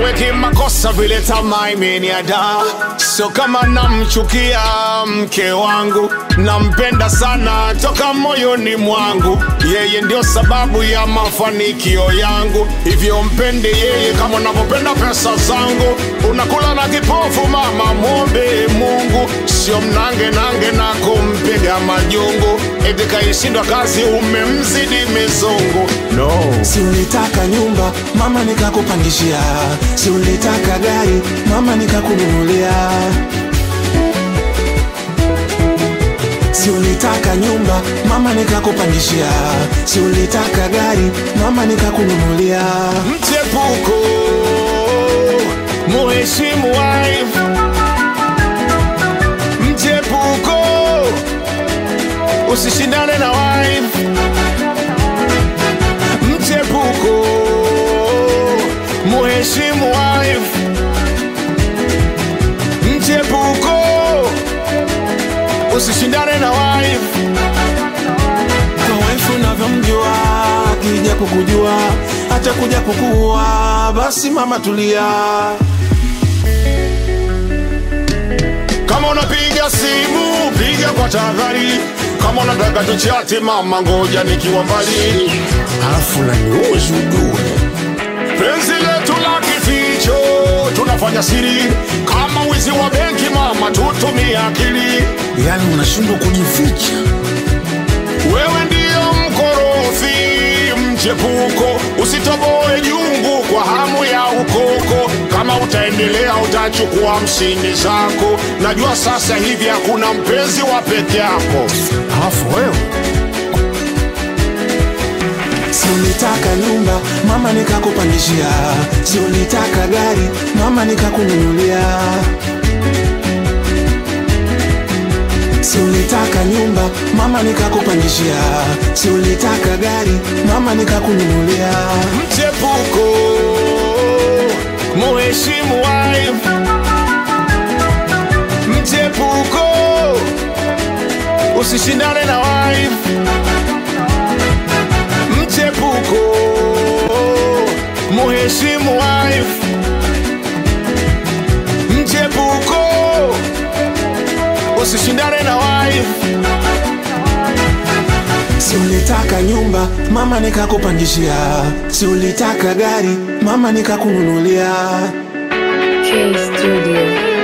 sieleweki makosa vile tamaa imeniada sio kama namchukia mke wangu nampenda sana toka moyoni mwangu yeye ndio sababu ya mafanikio yangu hivyo mpende yeye kama unavyopenda pesa zangu unakula na kipofu mama mwombe mungu sio mnange nange na kumpiga majungu eti kaishindwa kazi umemzidi mizungu no Si ulitaka nyumba mama nikakupangishia, si ulitaka gari mama nikakununulia, si ulitaka nyumba mama nikakupangishia, si ulitaka gari mama nikakununulia. mchepuko muheshimu wife mchepuko usishindane na wife mchepuko muheshimu wife mchepuko usishindane na wife Kwa wife unavyomjua, akija kukujua hata kuja kukuua, basi mama tulia. Kama unapiga simu piga kwa tahadhari, kama unataka tuchati mama, ngoja nikiwa mbali, Alafu naniuzi ujue penzi letu la kificho tunafanya siri, kama wizi wa benki mama, tutumie akili. yani unashindwa kujificha. Wewe ndiyo mkorofi mchepuko, usitoboe jungu kwa hamu ya ukoko. Kama utaendelea utachukua mshindi zako. Najua sasa hivi hakuna mpenzi wa peke yako. Alafu wewe si ulitaka nyumba mama nikakupangishia, si ulitaka gari mama nikakununulia, si ulitaka nyumba mama nikakupangishia, si ulitaka gari mama nikakununulia. mchepuko muheshimu wife mchepuko usishindane na wife mchepuko muheshimu wife mchepuko usishindane na wife Si ulitaka nyumba mama nikakupangishia, si ulitaka gari mama nikakununulia. K Studio.